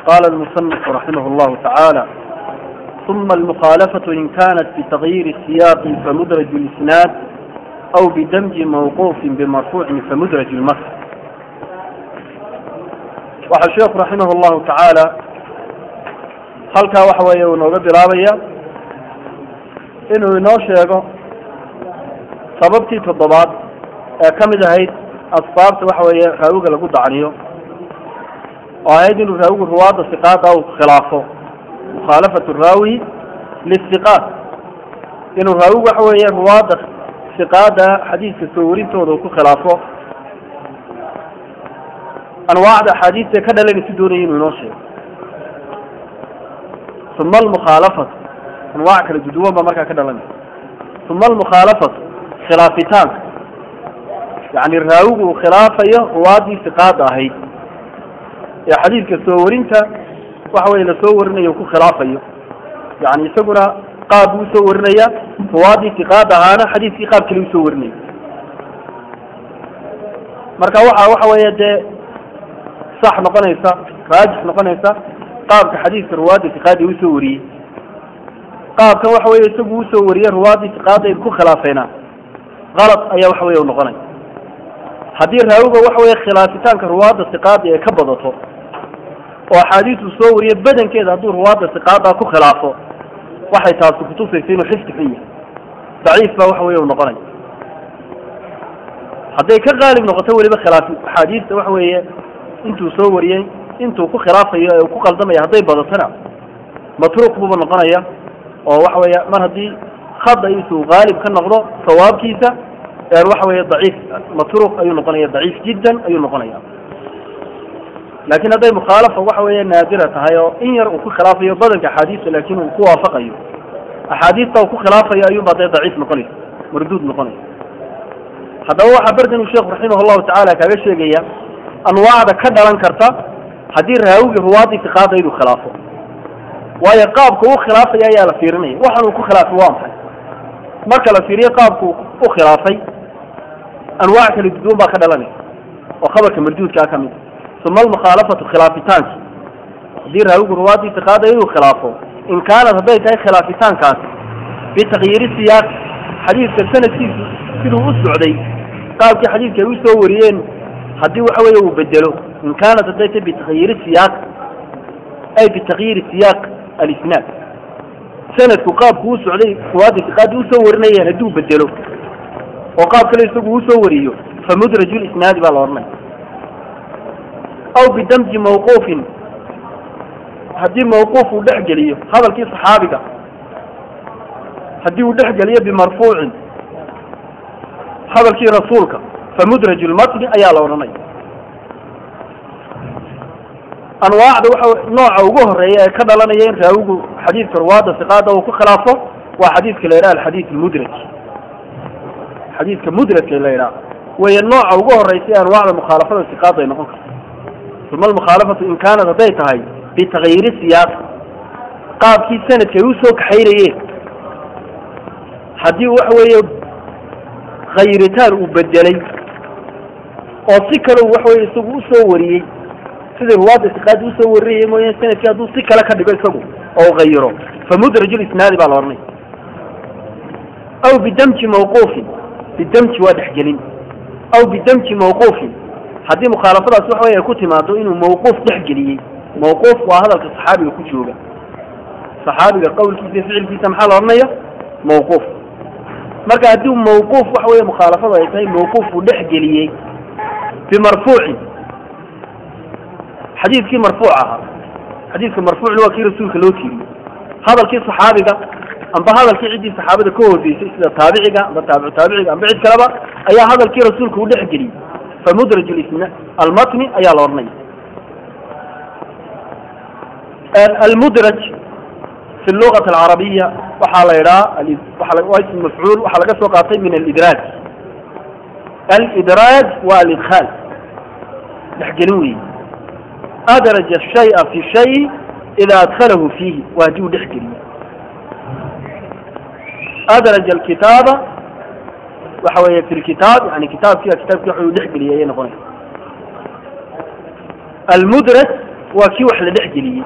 قال المصنف رحمه الله تعالى ثم المخالفة إن كانت بتغيير السياق فمدرج الإسناد أو بدمج موقوف بمرفوع فمدرج المصر waxaa sheekhu raximah llahu tacaala halkaa waxa weeye uu nooga bilaabaya inuu inoo sheego sababtii toddobaad ee ka mid ahayd asbaabta waxa weeye raawiga lagu dacniyo oo ahayd inuu raawigu ruwaadda siqaada uu khilaafo mukhaalafatu raawi lisiqaat inuu raawigu waxa weeye ruwaadda siqaada xadiiska soo warintooda uu ku khilaafo anwaacda axaadiista ka dhalanaysa doonaya inuu inoo sheego uma almukhaalafatu anwaac kala duduwan baa markaa ka dhalanaysa uma almukhaalafatu khilaafitaanka yani raawigu uu khilaafayo ruwaadii siqaada ahayd ee xadiidka soo warinta waxa weye lasoo warinayo ku khilaafayo yani isaguna qaab buu usoo warinaya ruwaadii siqaada ahaana xadiiskii qaab kale usoo warinaya marka waxa waxa weeye dee sax noqonaysa raajix noqonaysa qaabka xadiiska ruwaadda siqaada usoo wariyey qaabkan waxa weye isagu usoo wariyey ruwaadii siqaada ku khilaafayna kalad ayaa waxa weye noqonaya haddii raawiga waxa weye khilaafitaanka ruwaadda siqaada ee ka badato oo axaadiistu soo wariyo badankeeda hadduu ruwaadda siqaada ku khilaafo waxay taasi kutusaysa inuu xifdi xun yahay daciif baa waxa weye noqonaya hadday ka qaalib noqoto weliba khilaaf axaadiista waxa weeye intuu soo wariyey intuu ku khilaafayo ee ku qaldamaya hadday badatona matruuq buuba noqonaya oo waxa weeye mar haddii khada isuu qaalib ka noqdo sawaabkiisa waxa weeye daciif matruuq ayuu noqonaya daciif jiddan ayuu noqonaya laakin hadday mukhaalafa waxa weeye naadira tahay oo in yar uu ku khilaafayo badanka axaadiista laakin uu ku waafaqayo axaadiista uu ku khilaafayo ayuunba dee daciif noqonaysa marduud noqonaysa haddaba waxaa bardan uu sheekhu raximah llahu tacaala kaaga sheegaya anwaacda ka dhalan karta haddii raawigi ruwaadii siqaada inuu khilaafo waayo qaabka u khilaafaya ayaa la fiirinaya waxan uu ku khilaafay waa maxay marka la fiiriyo qaabku u khilaafay anwaac kala duduwan baa ka dhalanaysa oo khabarka marduudkaa ka mid uma almukhaalafatu khilaafitaanki haddii raawigu ruwaadii siqaada inuu khilaafo in kaanat hadday tahay khilaafitaankaasi bitakyiiri siyaaq xadiidka sanadkiisu siduu u socday qaabkii xadiidka ay usoo wariyeen haddii waxa weeye uu bedelo in kaanat hadday tahay bitakyiiri siyaaq ay bitakyiiri siyaaq alisnaad sanadku qaabku u socday ruwaadda siqaadii usoo warinayeen hadduu bedelo oo qaab kale isagu usoo wariyo fa mudraju lisnaadi baa la odhanaya aw bidamji mawquufin haddii mawquuf uu dhex geliyo hadalkii saxaabiga haddii uu dhex geliyo bimarfuucin hadalkii rasuulka famudraj lmatni ayaa la odhanaya anwaacda waxa nooca ugu horeeya ee ka dhalanaya in raawigu xadiidka ruwaadda siqaada uu ku khilaafo waa xadiidka la yidhaha alxadiid mudraj xadiidka mudrajka la yidhaha weeye nooca ugu horeysa ee anwaacda mukhaalafada siqaada ay noqon karto uma almukhaalafatu in kaanat hadday tahay bitakyiiri siyaaq qaabkii sanadka ay usoo kaxaynayeen haddii waxa weeye khayritaan uu bedelay oo si kale u waxa weye isagu usoo wariyey sidai ruwaadda siqaadi usoo warinayay mooyane sanadkii hadduu si kale ka dhigo isagu oo u hayiro fa mudraju lisnaadi baa la odhanaya aw bidamji mawquufin bidamji waa dhexgelin aw bidamji mawquufin haddii mukhaalafadaas waxa wey ay ku timaado inuu mawquuf dhexgeliyey mawquuf waa hadalka saxaabiga ku jooga saxaabiga qawlkiisa iyo ficilkiisa maxaa la odhanaya mawquuf marka haddii mawquuf waxa weye mukhaalafadu ay tahay mawquuf uu dhexgeliyey bimarfuucin xadiidkii marfuuc ahaa xadiidka marfuucna waa kii rasuulka loo tiiriyey hadalkii saxaabiga amba hadalkii ciddii saxaabada ka horeysay sida taabiciga amba taabicu taabiciga amba cid kaleba ayaa hadalkii rasuulka u dhexgeliyey famudraj lisna almatni ayaa la odhanaya almudraj fi lugat alcarabiya waxaa la yidhaha waa ism mafcuul waxaa laga soo qaatay min alidraaj alidraaj waa alidkhaal dhexgelin weyi adraja shaya fi shay ida adkhalahu fiihi waa haddii uu dhexgeliyo adraja alkitaaba waxa weeye fi lkitaab yani kitaabkiiba kitaabkii waxa uu dhexgeliyay ayay noqonaysa almudraj waa kii wax la dhex geliyey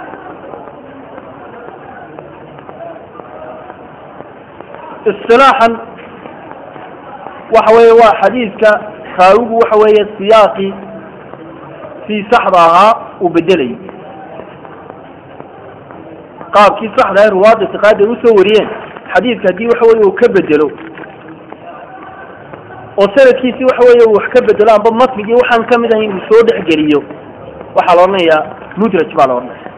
isilaaxan waxa weeye waa xadiidka raawigu waxa weeye siyaaqii sii saxda ahaa uu bedelayay qaabkii saxda ee ruwaadda itiqaadi ay usoo wariyeen xadiidka haddii waxa weye uu ka bedelo oo sanadkiisi waxa weeye uu wax ka bedelo amba matnigii waxaan kamid ahayn uu soo dhexgeliyo waxaa la odhanayaa mudraj baa la odhanaya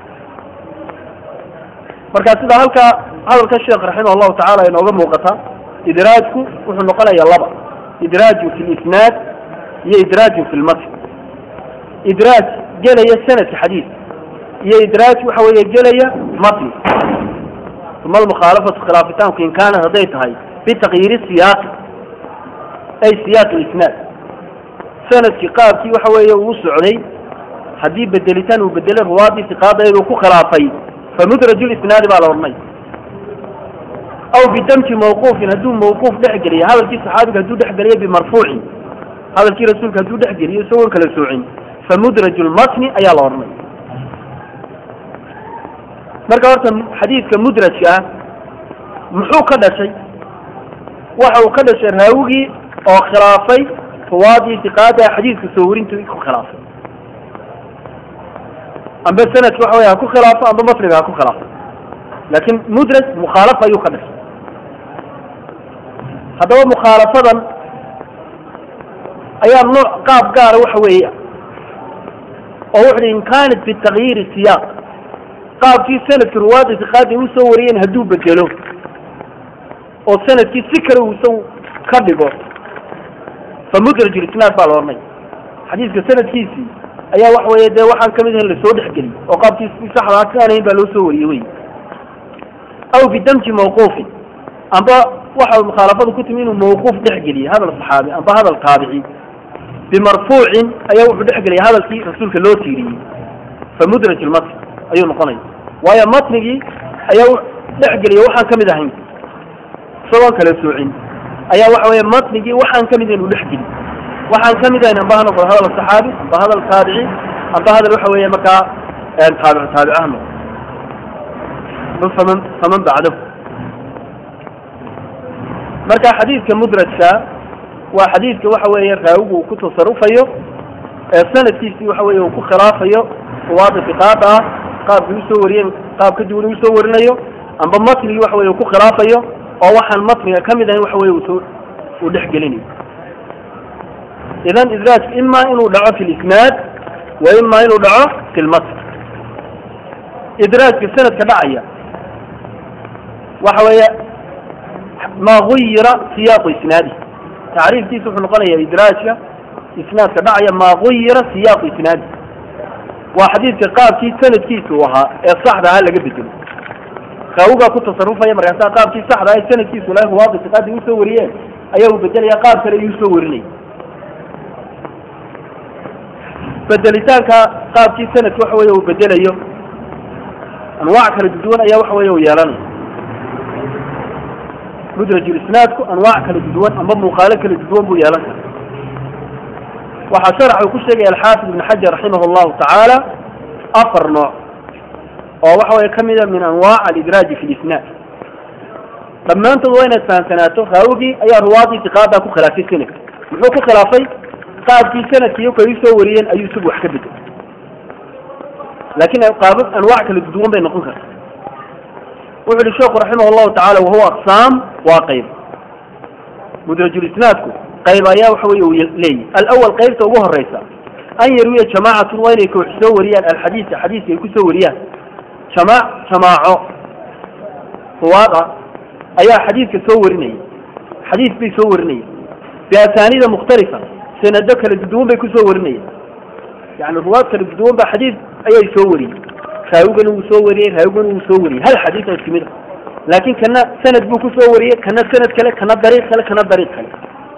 marka sida halkaa hadalka sheekh raximah allahu tacala inooga muuqata idraajku wuxuu noqonaya laba idraaju fi lisnaad iyo idraaju fi lmatn idraaj gelaya sanadka xadiid iyo idraaj waxa weeye gelaya matni uma almukhaalafatu khilaafitaanku in kaanat hadday tahay bitaqyiiri siyaaqi ay siyaaq lisnaad sanadkii qaabkii waxa weeye uu socday haddii bedelitaan uu bedelay ruwaadii siqaadayduu ku khilaafay famudraj lisnaadi baa la odhanay aw bidamji mawquufin hadduu mawquuf dhex geliyo hadalkii saxaabiga hadduu dhex geliyo bimarfuucin hadalkii rasuulka hadduu dhex geliyo isagoon kala soocin famudraj lmatni ayaa la odhanay marka horta xadiidka mudrajka ah muxuu ka dhashay waxa uu ka dhashay raawigii oo khilaafay ruwaadii siqaada xadiidka soo warinta ku khilaafay amba sanadki waxa wey ha ku khilaafo amba matniga ha ku khilaafo laakin mudraj mukhaalafa ayuu ka dhashay haddaba mukhaalafadan ayaa nooc qaab gaara waxa weeye oo wuxu uhi in kaanat bitagyiiri siyaaq qaabkii sanadki ruwaada siqaadi usoo wariyeen hadduu bedelo oo sanadkii si kale uu isagu ka dhigo fa mudraj lisnaad baa la odhanay xadiidka sanadkiisii ayaa waxa weeye dee waxaan kamid ahayn lasoo dhexgeliyey oo qaabkii si saxdaa ka anahayn baa loo soo wariyey wey aw bidamji mawquufin amba waxa mukhaalafadu ku timi inuu mawquuf dhexgeliyey hadal saxaabi amba hadal taabici bimarfuucin ayaa wuxuu dhexgeliyay hadalkii rasuulka loo tiiriyey fa mudraj lmatn ayuu noqonaya waayo matnigii ayaa dhexgeliyay waxaan kamid ahayn isagoon kala soocin ayaa waxa weeye matnigii waxaan kamid ahayn uu dhexgeliy waxaan kamid ahayn amba ha noqdo hadal saxaabi amba hadal taabici amba hadal waxa weeye markaa taabic taabic ah noqdo faman faman bacdahu marka xadiidka mudrajka waa xadiidka waxa weeye raawigu uu ku tasarufayo ee sanadkiisii waxa weeye uu ku khilaafayo ruwaada fiqaada ah qaabkii usoo wariyeen qaab ka duwan usoo warinayo amba matnigii waxa weye uu ku khilaafayo oo waxaan matniga kamid ahayn waxa weye usoo uu dhex gelinayo idan idraajku ima inuu dhaco fi lisnaad wa ima inuu dhaco fi lmatn idraajka sanadka dhacaya waxa weeye ma guyira siyaaqu isnaadi tacriifkiisa wuxuu noqonaya idraajka isnaadka dhacaya ma guyira siyaaqu isnaadi waa xadiidka qaabkii sanadkiisa uu ahaa ee saxda ahaa laga bedelo raawigaa ku tasarufaya markaasaa qaabkii saxda aha ee sanadkiisu ilahay ruwaadi siqaadi usoo wariyeen ayaa uu bedelaya qaab kale ayuu usoo warinaya bedelitaanka qaabkii sanadka waxa weye uu bedelayo anwaac kala duduwan ayaa waxa weye uu yeelanaya mudrajulisnaadku anwaac kala duduwan amba muuqaalo kala duduwan buu yeelan kara waxaa sharax uu ku sheegaya alxaafid ibn xajar raximah llahu tacaala afar nooc oo waxa weye kamida min anwaac alidraaji fi lisnaad dhammaantood waa inaad fahamsanaato raawigii ayaa ruwaadii tiqaadaa ku khilaafay sanadka muxuu ku khilaafay qaabkii sanadkiiyo kay usoo wariyeen ayuu isagu wax ka bedelay laakin qaabab anwaac kala duduwan bay noqon karta wuxu uhi sheekhu raximah llahu tacala wahuwa aqsaam waa qayb mudrajulisnaadku qayb ayaa waxa weye uu leeyahy alawal qaybta ugu horeysa an yarwiya jamaacatun waa inay koox soo wariyaan alxadiisa xadiiska ay kusoo wariyaan jama jamaaco ruwaad ah ayaa xadiidka soo warinaya xadiis bay soo warinaya biasaaniida mukhtalifa sanado kala duduwan bay kusoo warinaya yani ruwaad kala duduwan ba xadiis ayay soo wariyey raawigana wuu soo wariyey raawigana wuu soo wariyey hal xadiis oo isku mid a laakin kana sanad buu kusoo wariyey kana sanad kale kana dariiq kale kana dariiq kale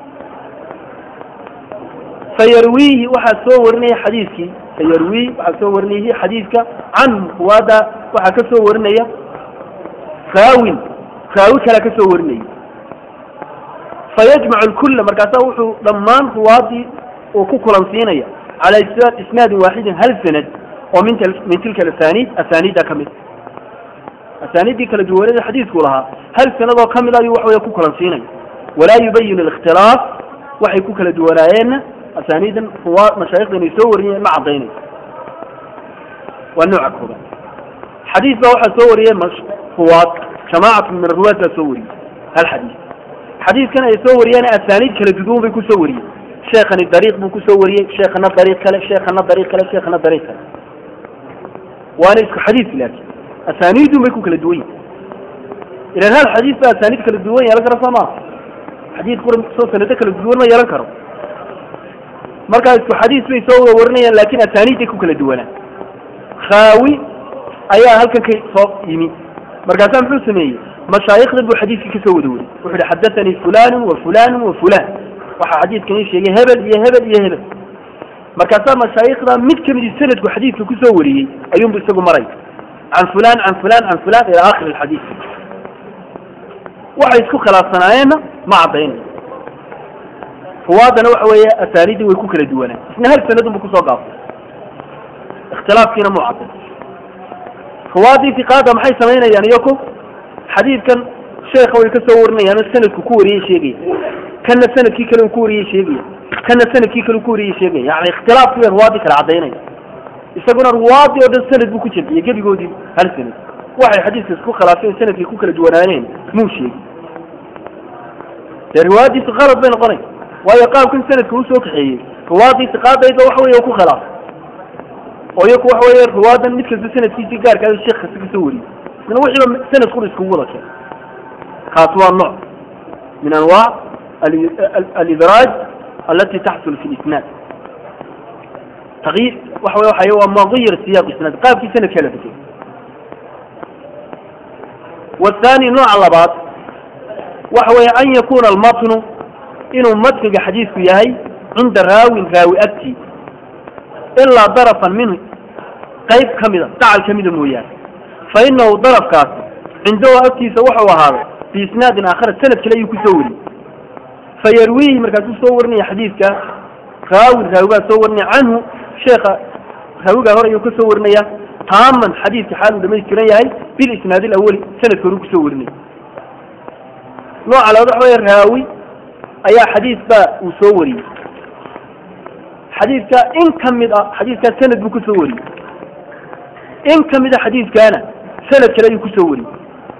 fayarwiihi waxaa soo warinaya xadiiskii fayarwiihi waxaa soo warinayhi xadiiska canhum ruwaada waxaa ka soo warinaya raawin raawi kalea ka soo warinaya fayajmacu lkulla markaasa wuxuu dhammaan ruwaadii uu ku kulansiinaya cala isnaadin waaxidin hal sanad oo min min tilka alasaniid asaniidda ka mid asaniiddii kala duwanada xadiidku lahaa hal sanadoo ka mid ayuu waxaweye ku kulansiinaya walaa yubayin alikhtilaaf waxay ku kala duwanaayeenna asaniidan ruwa mashaayikda inay soo wariyeen ma caddaynayso waa nooca koobaad xadiis baa waxaa soo wariyey ruwaad jamaacatu min aruwaad baa soo wariyey hal xadiis xadiiskan ay soo wariyeen asaniid kala duduwan bay kusoo wariyeen sheekhani dariiq buu kusoo wariyey sheekhana dariiq kale sheekhana dariiq kale sheekhana dariiq kale waana isku xadiis laakiin asaniidun bay ku kala duwan yihin ilan hal xadiis baa asaniid kala duwan yeelan kara soo maa xadiis qura soo sanado kala duwan ma yeelan karo markaa isku xadiis bay soo wada warinayaan laakiin asaniidday ku kala duwanaa khaawi ayaa halkan ka soo yimi markaasaa muxuu sameeyey mashaayikda buu xadiiskii kasoo wada wariyey wuxu uhi xadathanii fulanu wa fulanu wa fulan waxaa xadiidkan ii sheegay hebel iyo hebel iyo hebel markaasaa mashaayikda mid kamidi sanadku xadiidka kusoo wariyey ayuunbu isagu maray can fulan can fulan can fulan ila akhiri alxadiid waxay isku khilaafsanaayeenna ma caddaynayo ruwaadana waxa weeye asaaniiddii way ku kala duwanaan isna hal sanadunbu kusoo gaabtay ikhtilaafkiina muu cadday ruwaadii fiqaada maxay samaynayaan iyaku xadiidkan sheekha way ka soo warinayaan sanadku ku wariyey sheegaya kana sanadkii kale uu ku wariyey sheegaya kana sanadkii kale uu ku wariyey sheegaya yani ikhtilaafkii bay ruwaadii kala caddaynaya isaguna ruwaadii oo dhan sanad buu ku jamciyey gebigoodii hal sanad waxay xadiiska isku khilaafeen sanadkii ku kala duwanaaneen muu sheegi dee riwaayadiisu qalad bay noqonay waayo qaabkan sanadka uu soo kaxeeyey ruwaadii siqaadayda waxa weeye ku khilaaf oo iyaku waxa weeye ruwaadan mid kasta sanadkiisii gaarka ah sheekh kasta kasoo wariyey isna wixiiba sanad qura iskugu wada keen kaas waa nooc min anwaac alidraaj alati taxsul fi lisnaad تغيير وحوي وحي هو ما غير السياق السند قاب في سنة كلا بكي والثاني نوع اللبات وحوي أن يكون المتن إنه متن حديث يهي عند راوي راوي أكتي إلا ضرفا منه قيب كمدة تعال كمدة مويان فإنه ضرف كاس عنده أكتي سوحه هذا في إسناد آخر السنة كلا يكسوري فيرويه مركز صورني حديث كاس راوي راوي صورني عنه sheekha rawigaa hore ayuu kasoo warinaya taaman xadiidka xaal uu dhamaystiran yahay bilisnaad alawali sanadka hore kusoo warinaya nooca labaad waxa wey raawi ayaa xadiis baa uu soo wariyey xadiidka in kamid a xadiidkaa sanad buu kusoo wariyey in kamid a xadiidkaana sanad kale ayuu kusoo wariyey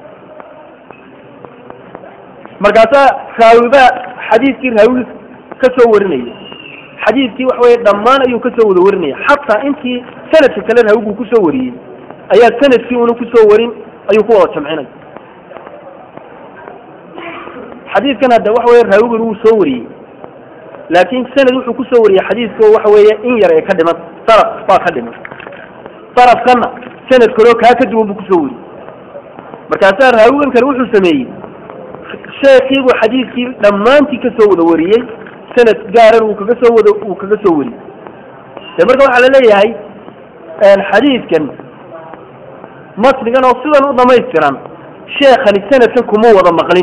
markaasaa raawi baa xadiidkii raawi kasoo warinaya xadiidkii waxa weye dhammaan ayuu kasoo wada warinaya xataa intii sanadka kale raawiguu kusoo wariyey ayaa sanadkii una kusoo warin ayuu ku wada jamcinaya xadiidkan hadda waxa weye raawigan wuu soo wariyey laakiin sanad wuxuu kusoo wariyey xadiidka waxa weeye in yar ee ka dhiman saraf baa ka dhiman sarafkana sanad kaleo kaa ka duwan buu kusoo wariyey markaasaa raawigan kale wuxuu sameeyey sheekiibuu xadiidkii dhammaantii kasoo wada wariyey sanad gaaran uu kaga soo wado uu kaga soo wariyey de marka waxaa laleeyahay xadiidkan matnigan oo sidan u dhamaystiran sheekhani sanadkan kuma wada maqlin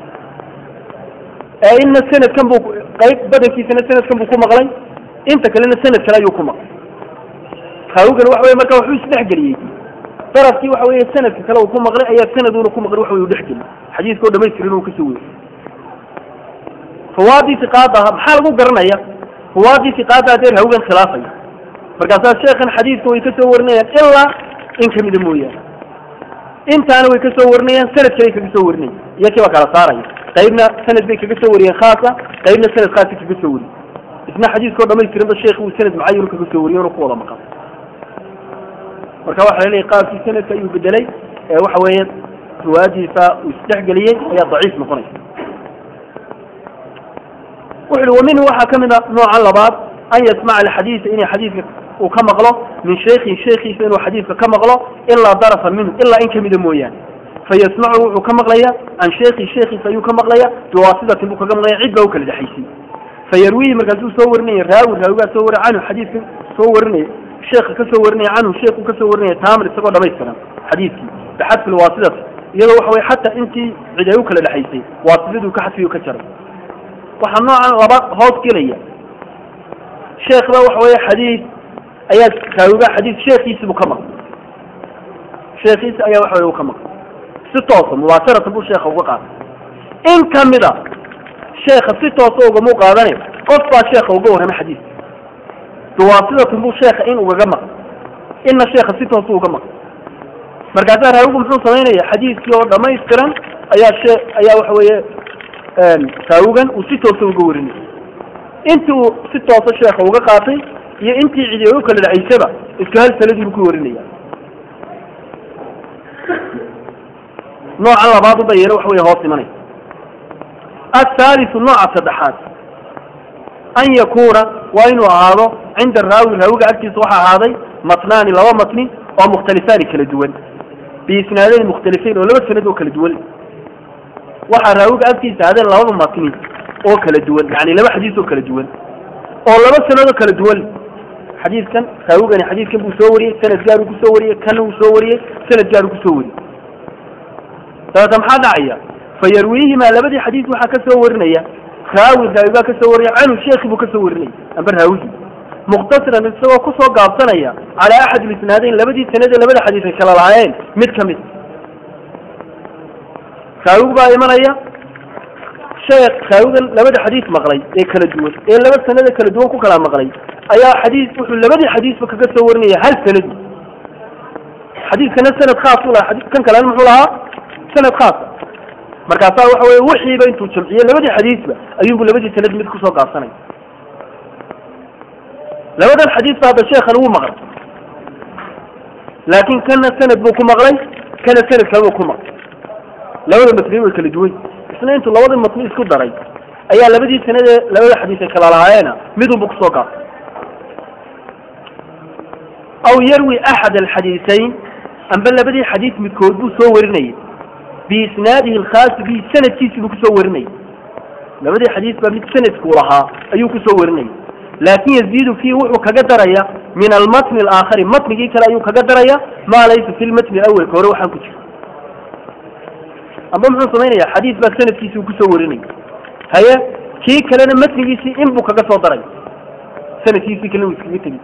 ee inna sanadkan buu qayb badankiisana sanadkan buu ku maqlay inta kalena sanad kale ayuu ku maqlay raawigan waxa weye marka waxuu isdhexgeliyey darafkii waxa weye sanadka kale uu ku maqlay ayaa sanaduna ku maqlay waxa uu dhexgeliyey xadiidka oo dhamaystiran uu kasoo wariyey ruwaadii siqaada ahaa maxaa lagu garanaya ruwaadii siqaada hadee raawigan khilaafaya markaasaa sheekhan xadiidka way kasoo warinayaan ilaa in kamida mooyaane intaana way kasoo warinayaan sanad kale kaga soo warinaya iyakii baa kala saaraya qaybna sanad bay kaga soo wariyeen khaasa qaybna sanad khaasi kaga soo wariyey isna xadiiskao dhamaystiranba sheekh uu sanad mucayan kaga soo wariyay ona ku wada maqan marka waxa la leeyahay qaabkii sanadka ayuu bedelay ee waxa weeye riwaayadiisa uu isdhexgeliyey ayaa daciif noqonaysa wuxu uhi waminhu waxaa ka mid a nooca labaad an yasmaca alxadiisa inay xadiidka uu ka maqlo min shaykhin shaykhiisa inuu xadiidka ka maqlo ilaa darafa minhu ilaa in kamida mooyaane fayasmacu wuxuu ka maqlaya can shaykhi shaykhiisa ayuu ka maqlaya biwaasitatin buu kaga maqlaya cid baa u kala dhexaysay fayarwihi markaasuu soo warinaya raawi raawigaa soo wari canhu xadiidka soo warinaya sheekha ka soo warinaya canhu sheekhu ka soo warinaya taamar isagoo dhamaystiran xadiidkii bixadfi lwaasitati iyadoo waxa weye xataa intii cid ay u kala dhexaysay waasitaduu ka xadfiyo ka jaray waxaa noocan laba hoos gelaya sheekh baa waxa weeye xadiid ayaa raawiga xadiis sheekiisiibuu ka maqlay sheekiisi ayaa waxa weye u ka maqlay si toosa mubaasharatan buu sheekha uga qaatay in kamida sheekha si toosa ugamau qaadane qof baa sheekha uga warramay xadiis duwaasidatun buu sheekha in ugaga maqlay inna sheekha si toosa uga maqlay markaasaa raawigu muxuu samaynaya xadiiskii oo dhamaystiran ayaa shee ayaa waxa weeye raawigan uu si toosa uga warinay intii uu si toosa sheekha uga qaatay iyo intii cidi u kala dhacaysaba isku hal sanadiibu ku warinaya nooca labaad uba yeero waxa wey hoos imanay athaalisu nooca saddexaad an yakuuna waa inuu ahaado cinda raawi raawiga agtiisa waxaa ahaaday matnaani laba matni oo mukhtalifaani kala duwan biisnaadayn mukhtalifayn oo laba sanad oo kala duwan waxaa raawiga agtiisa ahaadeen labada matni oo kala duwan yani laba xadiis oo kala duwan oo laba sanad oo kala duwan xadiiskan raawigani xadiiskan buu soo wariyey sanad gaaruu kusoo wariyey kana uu soo wariyey sanad gaaruu kusoo wariyey dabeeta maxaa dhacaya fayarwiihimaa labadii xadiis waxaa ka soo warinaya raawi raawi baa ka soo warinaya canhu sheekhi buu ka soo warinaya amba raawigii muktasiran isagoo kusoo gaabsanaya calaa axad lisnaadayn labadii sanad ee labada xadiis ay kala lahaayeen mid ka mid raawigu baa imanaya sheekh raawigan labada xadiis maqlay ee kala duwan ee laba sanada kala duwan ku kala maqlay ayaa xadiis wuxuu labadii xadiisba kaga soo warinaya hal sanadi xadiiskana sanad khaas u lahaa kan kalena muxuu lahaa sanad khaasa markaasaa waxa weye wixiiba intuu jamciye labadii xadiisba ayuunbu labadii sanad mid kusoo gaabsanaya labadan xadiisba hadda sheekhan wuu maqlay laakin kana sanad buu ku maqlay kana sanad kale buu ku maqlay labada matni way kala duwan isna intuu labadii matni isku daray ayaa labadii sanadee labada xadiis ay kala lahaayeena midunbu kusoo gaabsay aw yarwi axad alxadiisayn amba labadii xadiis midkood buu soo warinayay biisnaadihi alkhaasi bihi sanadkiisii buu kusoo warinayay labadii xadiis baa mid sanadkuu lahaa ayuu kusoo warinayay laakin yaziidu fiihi wuxuu kaga daraya min almatni alaakhari matnigii kale ayuu kaga daraya maa laysa fi lmatni awelka hore waxaan ku jira amba muxuu samaynaya xadiis baa sanadkiisii uu kusoo warinaya haye kii kalena matnigiisii in buu kaga soo daray sanadkiisii kalena uu iskaga tegi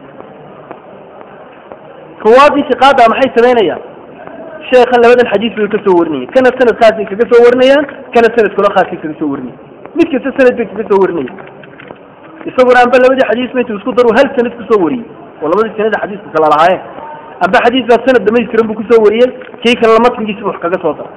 ruwaadii siqaada maxay samaynayaan sheekhan labadan xadiis bay ka soo warinayaan kana sanad khaasay kaga soo warinayaan kana sanad kalo khaasay kaga soo warinayaan mid kasta sanad bay kaga soo warinayaan isaguna amba labadii xadiisba intuu isku daru hal sanad kusoo wariyey oo labadii sanada xadiisku kala lahaayeen amba xadiis baa sanad dhamaystiran buu kusoo wariyey kii kalena matnigiisi wax kaga soo daray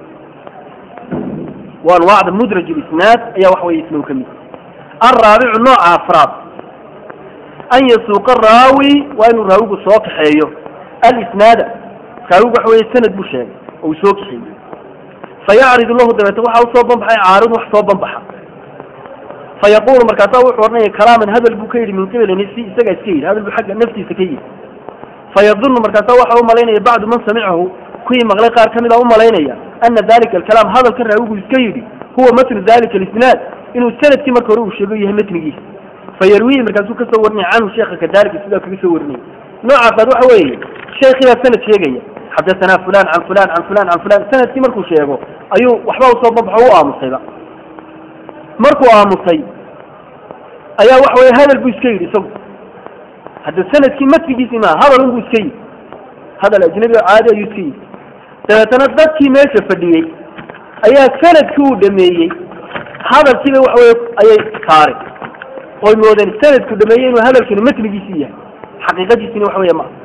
waa anwaacda mudraj isnaad ayaa wax weye isna u ka mid alraabicu nooca afraad an yasuuqa raawi waa inuu raawigu soo kaxeeyo alisnaada raawigu waxa weye sanad buu sheegay oo uu soo kaxeeyey fayacridu lahu dabeete waxa usoo banbaxay caarid wax soo banbaxa fayaqulu markaasa wuxuu odhanaya kalaaman hadal buu ka yidhi min qibali nafsi isagaa iska yidhi hadal buu xagga naftiisa ka yidhi fayadunu markaasa waxa u malaynaya bacdu man samicahu kuwii maqlay qaar ka mid a u malaynaya ana dalika alkalaam hadalkan raawigu iska yidhi huwa matnu dalika alisnaad inuu sanadkii marka hore uu sheego yahay matnigiisa fayarwihi markaasuu kasoo warinaya canhu sheekha kadalika sidaa kaga soo warinaya noocaas waxa weeye sheekii baa sanad sheegaya xadathana fulan can fulan can fulan can fulan sanadkii markuu sheego ayuu waxba usoo banbaxo u aamusayba markuu aamusay ayaa waxa weye hadal buu iska yidhi isagu hadda sanadkii matnigiisii maaha hadal unbuu iska yidhi hadal ajnabi oo caadi ayuu iska yidhi dabeetana dadkii meesha fadhiyey ayaa sanadkii uu dhameeyey hadalkiiba waxa weye ayay saareen oy moodeen sanadku dhameeyey inuu hadalkani matnigiisii yahay xaqiiqadiisina waxa weeye maa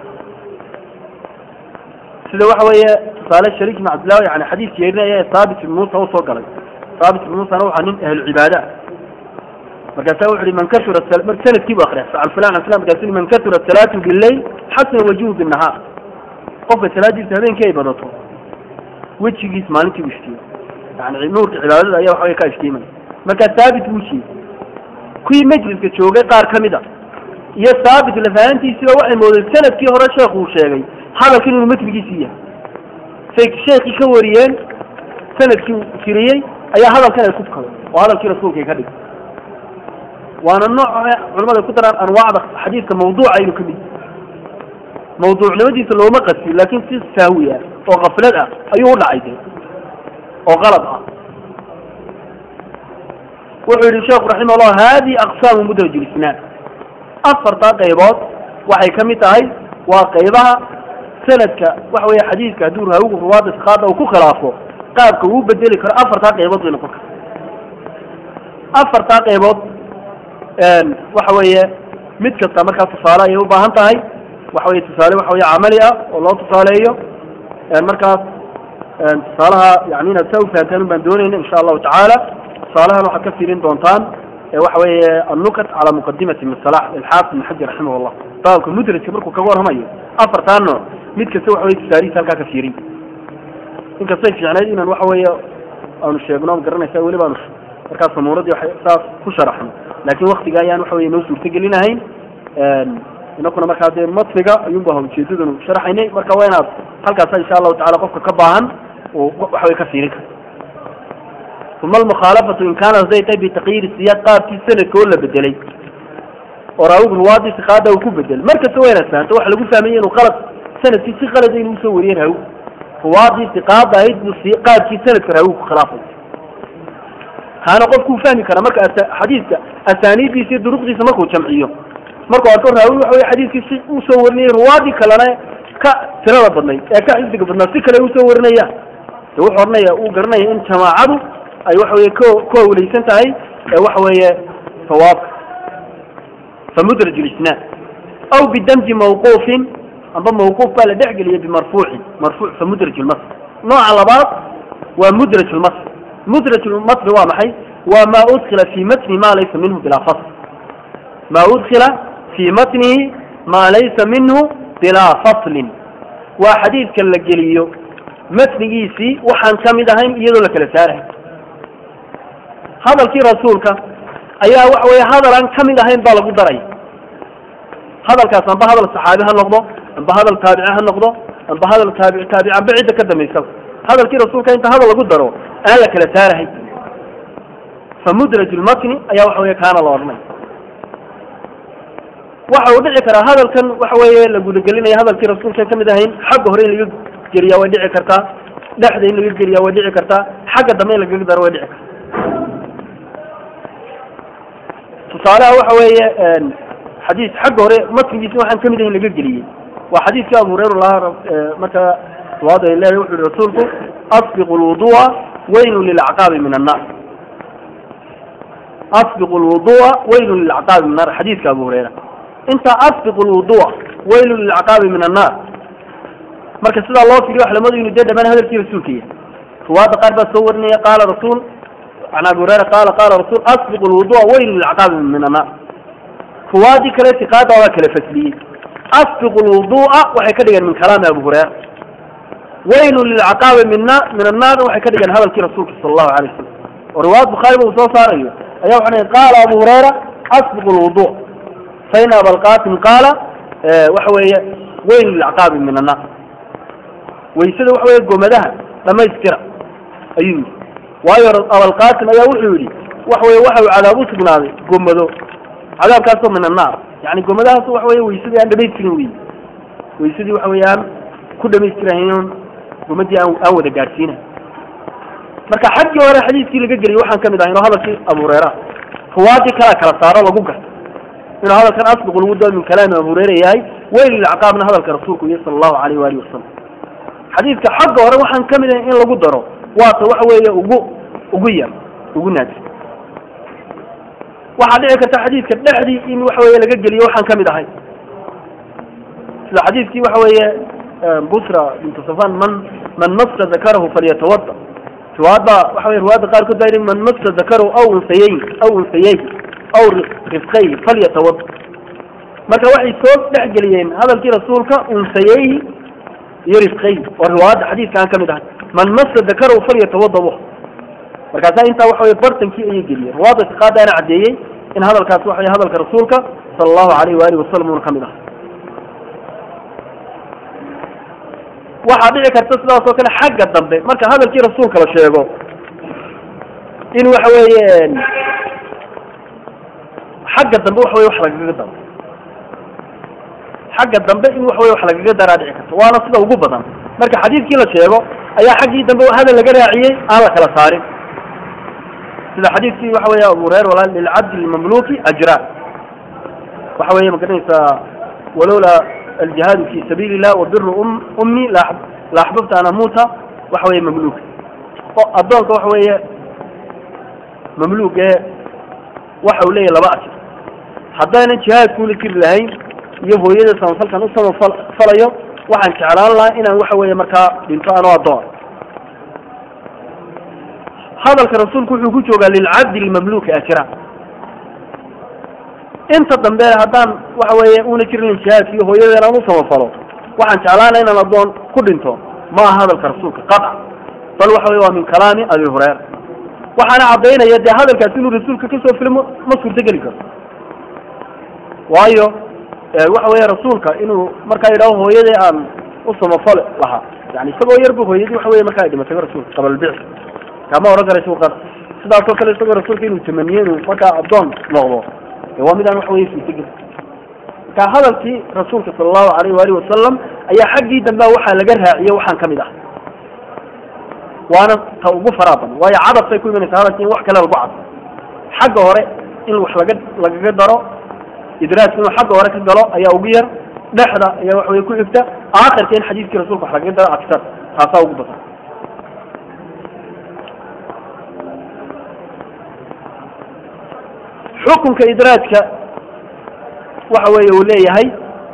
sida waxa weeye tusaale shariik ibn cabdillah yani xadiis yeerinaya ee thaabit ibn muusa usoo galay thaabit ibn muusana waxaa nin ahlu cibaada ah markaasa wuxu uhi man kasura sanadkii bu akriya can fulan can fulan markaasu man kasura salaatu billayl xasana wajuhu binnahaar qofka salaadiisa habeenkii ay badato wejigiis maalintii u ishtiima yani nuurka cibaadada ayaa waxa wey ka ishtiimaya markaa thaabit buu jeeyey kuwii majliska joogay qaar ka mid a iyo thaabit lafahantiisiiba waxay moodeen sanadkii hore sheekhu uu sheegay hadalkan inuu matnigiisii yahay say sheekii ka wariyeen sanadkii uu tiriyey ayaa hadalkan ay ku fukadeen oo hadalkii rasuulka ay ka dhigay waana nooc culamada ay ku daraan anwaacda xadiidka mawduuca inuu ka mid mawduucnimadiisa looma qasbi laakin si sahwi ah oo kaflad ah ayuu u dhacay de oo qalad ah wuxuu yihi sheekhu raximah llah hadi aqsaamu mudraj lisnaad afartaa qaybood waxay ka mid tahay waa qaybaha sanadka waxa weeye xadiidka hadduu raawigu ruwaada siqaada uu ku khilaafo qaabka uu bedeli karo afartaa qaybood bay noqon karta afartaa qaybood waxa weeye mid kasta markaa tusaale ayay u baahan tahay waxa weye tusaale waxa weye camali ah oo loo tusaaleeyo markaas tusaalaha yani inaad saa ufahantaan baan doonayna insha allahu tacaala tusaalahan waxaad ka fiirin doontaan waxa weeye annukat cala muqadimati min salax ilxaafid ibn xajar raximah llah baabka mudrajka markuu kaga warramayo afartaa nooc mid kasta waxa weye tusaalihiisa halkaa ka fiirin inkastay fiicnayd inaan waxa weeye aanu sheegno garanaysa weli baanu markaas samuuradii waxay saas ku sharaxno laakin waktiga ayaan waxa weye noo suurtagelinahayn inakuna markaa dee matniga ayuunba ujeedadanu sharaxaynay marka waa inaad halkaasa insha allahu tacala qofka ka baahan uu waxa way ka fiirin kara uma almukhaalafatu in kaanat haday tahay bitaqyiiri siyaad qaabkii sanadka oo la bedelay oo raawigu ruwaadii siqaada uu ku bedelay markasta waa inaad fahanto waxa lagu fahmaya inuu qalad sanadkii si qalada inuu usoo wariyey raawi ruwaadii siqaada ahayd buu si qaabkii sanadka raawigu ku khilaafay kaana qofkuu fahmi kara marka xadiidka asaaniiddiisa iyo duruqdiisa markuu jamciyo markuu arko raawi waxa wey xadiidkii si usoo warinayay ruwaadii kalena ka tirada badnayd ee ka xifdiga badnaa si kale usoo warinaya de wuxuu oranaya uu garanaya in jamaacadu ay waxa weye ko ku hawlaysan tahay ee waxa weeye sawaabka famudraj lisnaad aw bidamji mawquufin amba mawquuf baa la dhexgeliyay bimarfuucin marfuuc famudraj lmasr nooca labaad waa mudraj lmasr mudraj lmasri waa maxay waa ma udkila fi matni ma laysa minhu bilaa fasl ma udkila fi matnihi ma laysa minhu bilaa faslin waa xadiidka la geliyo matnigiisii waxaan ka mid ahayn iyadoo la kala saarahay hadalkii rasuulka ayaa waxa weye hadal aan ka mid ahayn baa lagu daraya hadalkaas amba hadal saxaabi ha noqdo amba hadal taabici ha noqdo amba hadal taabici taabici amba cidda ka dambaysaba hadalkii rasuulka inta hadal lagu daro aan la kala saarahay famudraj lmatni ayaa waxa weye kaana la odhanay waxa uu dhici karaa hadalkan waxa weeye la gudagelinaya hadalkii rasuulka kamid ahayn xagga hore in laga geliyaa way dhici kartaa dhexda in laga geliyaa way dhici kartaa xagga dambe in lagaga daro way dhici kartaa tusaalaha waxa weeye xadiis xagga hore matnigiisi waxaan kamid ahayn laga geliyey waa xadiiskii abu hureyra lahaa marka ruwaada ay leedahay wuxu yihi rasuulku asbiqu lwudua waylun lilacqaabi min annar asbiqu lwudua waylun lilacqaabi min annar xadiiska abu hureyra inta asbiqu lwudua waylun lilacqaabi min annar marka sidaa loo firiyo wax lamadu inu dee dhamaan hadalkii rasuulka yahay ruwaada qaar baa soo warinaya qaala rasuul can abi hureyra qaala qaala rasuul asbiqu lwudua waylun lilacqaabi min annar ruwaadii kale tiqaada waa kala fasliyey asbiqu lwudua waxay ka dhigeen min kalaami abu hureyra waylun lilcaqaabi min na min annaar waxay ka dhigeen hadalkii rasuulka sala allahu alay wasalam oo riwaayad bukhaariba uu soo saarayo ayaa waxa dhigeen qaala abu hureyra asbiqu lwudu fain abalqasim qaala waxa weeye waylun lilcaqaabi min annaar waysada waxa weeye gomadaha dhamaystira ayuu yidhi waayo abalqasim ayaa wuxuu yidhi waxa weye waxa uu cadaab u sugnaaday gomado cadaabkaasoo min annaar yani gomadahaas waxa weye waysadii aan dhamaystirin wey waysadii waxa weye aan ku dhamaystirahayn gomadii aan aan wada gaadhsiinahay marka xaggii hore xadiiskii laga geliyay waxaan kamid ahay inuu hadalkii abu hureyra ruwaadii kalaa kala saaro lagu garto inuu hadalkan asbiq lagu dao min kalaami abu hureyra yahay weyl lacqaabna hadalka rasuulku iyo sala allahu alayh waalihi wasalam xadiiska xagga hore waxaan kamid ahay in lagu daro waata waxa weeye ugu ugu yar ugu naadir waxaa dhici karta xadiidka dhexdii in waxa weye laga geliyo waxaan kamid ahay sida xadiidkii waxa weeye busra bintu safan man man masa dakarahu falyatawada riwaayadda waxa weye riwaayadda qaarkood baa yidhi man masa dakarahu aw unsayeyn aw unsayeyhi aw rifqayhi falyatawada marka waxay soo dhex geliyeen hadalkii rasuulka unsayeyhi iyo rifqayhi oo riwaayadda xadiidka aan kamid ahay man masa dakarahu falyatawada bu markaasaa intaa waxa weye bartankii ayay geliyeen riwaayadda tiqaadaana caddeeyey in hadalkaas waxa weye hadalka rasuulka sala allahu alayh waalihi wasalam uuna kamid ahay waxaa dhici karta sidaas oo kale xagga dambe marka hadalkii rasuulka la sheego in waxa weeye xagga dambe waxa weye wax lagaga daro xagga dambe in waxa weye wax lagaga daraa dhici karta waana sida ugu badan marka xadiidkii la sheego ayaa xaggii dambe hadal laga raaciyey aan la kala saarin sida xadiidkii waxa weeye abu hureyra walaal lilcabdi lmamluki ajraan waxa weeye ma garanaysaa walowlaa aljihaadu fi sabiili illah wa biru ummi la axbabta an amuuta waxa weeye mamluuk oo addoonka waxa weeye mamluuk ee waxa uu leeyahy laba ajir haddaynan jihaadkuula jiri lahayn iyo hooyada samafalkan u samafalayo waxaan jeclaan lahaa inaan waxa weeye markaa dhinto anoo addoon hadalka rasuulku wuxuu ku joogaa lilcabdi lmamluuki ajra inta dambe haddaan waxa weeye una jirin jihaadka iyo hooyada inaan u samafalo waxaan jeclaan laha inaan addoon ku dhinto ma aha hadalka rasuulka qaطca bal waxa weye waa min kalaami abi hurayra waxaana caddaynaya dee hadalkaasi inuu rasuulka kasoo filo ma suurtogeli karo waayo waxa weeye rasuulka inuu markaa yidhaho hooyadii aan u samafale lahaa yani isagoo yar bu hooyadii waxa weye markaa ay dhimatay rasuulka qabalbic kama oran kara isagu qad sidaasoo kale isagoo rasuulka inuu tamaniye inuu markaa addoon noqdo de waa midaan waxa weye suurtogeli marka hadalkii rasuulka sala allahu alayh waalihi wasalam ayaa xaggii dambe waxaa laga raaciye waxaan kamid ah waana ta ugu faraa badan waayo cadabkay ku imanaysa hadalki in wax kale lagu cado xagga hore in wax laga lagaga daro idraajka inuu xagga hore ka galo ayaa ugu yar dhexda ayaa waxa weye ku xigta aakhirka in xadiiskii rasuulka wax lagaga daro aksar taasaa ugu badan xukunka idraajka waxa weeye uu leeyahay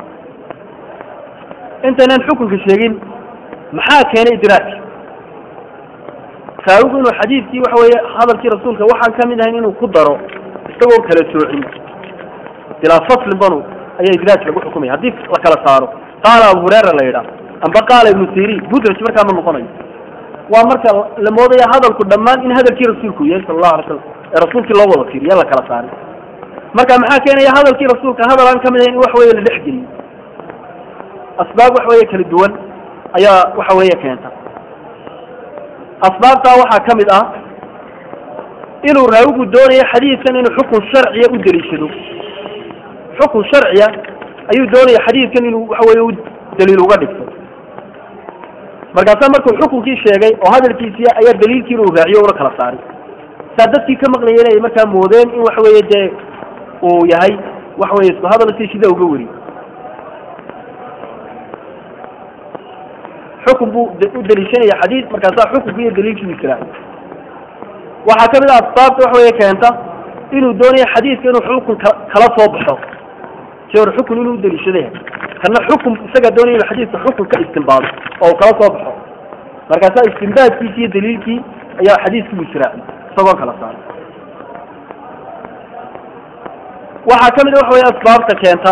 intaynan xukunka sheegin maxaa keenay idraajka saawigu inuu xadiidkii waxa weeye hadalkii rasuulka waxaan kamid ahayn inuu ku daro isagoo kala soocin bilaa faslin banu ayaa idraaj lagu xukumaya haddii la kala saaro qaala abu hurera la yidhaah amba qaala ibnu sirin mudraj markaa ma noqonayo waa marka la moodaya hadalku dhammaan in hadalkii rasuulku yahay sala allahu alay slam ee rasuulkii loo wada fiiriya la kala saaray marka maxaa keenaya hadalkii rasuulka hadal aan kamid ahayn in waxa weye la dhex geliyo asbaab waxa weye kala duwan ayaa waxa weeye keenta asbaabtaa waxaa ka mid ah inuu raawigu doonayo xadiidkan inuu xukun sharciya u daliishado xukun sharciya ayuu doonaya xadiidkan inuu waxa weye u daliil uga dhigto markaasaa markuu xukunkii sheegay oo hadalkiisii ayaa daliilkii inuu raaciyo una kala saaray saa dadkii ka maqlayeen ay markaa moodeen in waxa weeye dee uu yahay waxa weye isku hadal si sida uga weri xukun buu u daliishanaya xadiid markaasaa xukunka iyo daliilkii israaciy waxaa kamid ah asbaabta waxa weye keenta inuu doonayo xadiidka inuu xukun kala soo baxo si hore xukun inuu udaliishaday kana xukun isagaa doonaya inuu xadiidka xukun ka istimbaado oo kala soo baxo markaasaa istimbaadkiisi iyo daliilkii ayaa xadiidkii bu israaciy isagoo kala saaray waxaa kamid a waxa weye asbaabta keenta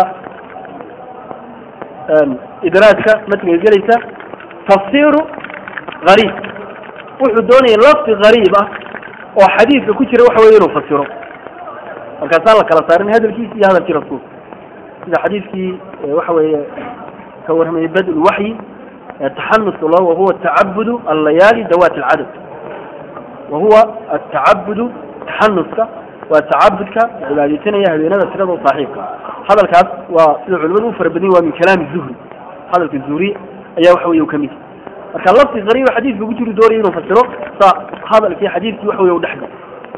idraajka matniga gelaysa tafsiru gariib wuxuu doonaya lafdi gariib ah oo xadiidka ku jira waxa weye inuu fasiro markaasaan la kala saarin hadalkiisi iyo hadalkii rasuulka sida xadiidkii waxa weeye ka warramayay bad lwaxyi taxanuska lo wahuwa tacabudu allayaali dawat alcadad wahuwa atacabudu taxanuska waa tacabudka cibaadeysanaya habeenada tirada u saaxiibka hadalkaas waa sida culimadu u fara badanya waa min kalaami zuhri hadalka zuhri ayaa waxa weye u kamid marka lafti qariiba xadiidka ku jiru doonaya inuu fasiro sa hadalkii xadiidkii waxa weye u dhexgal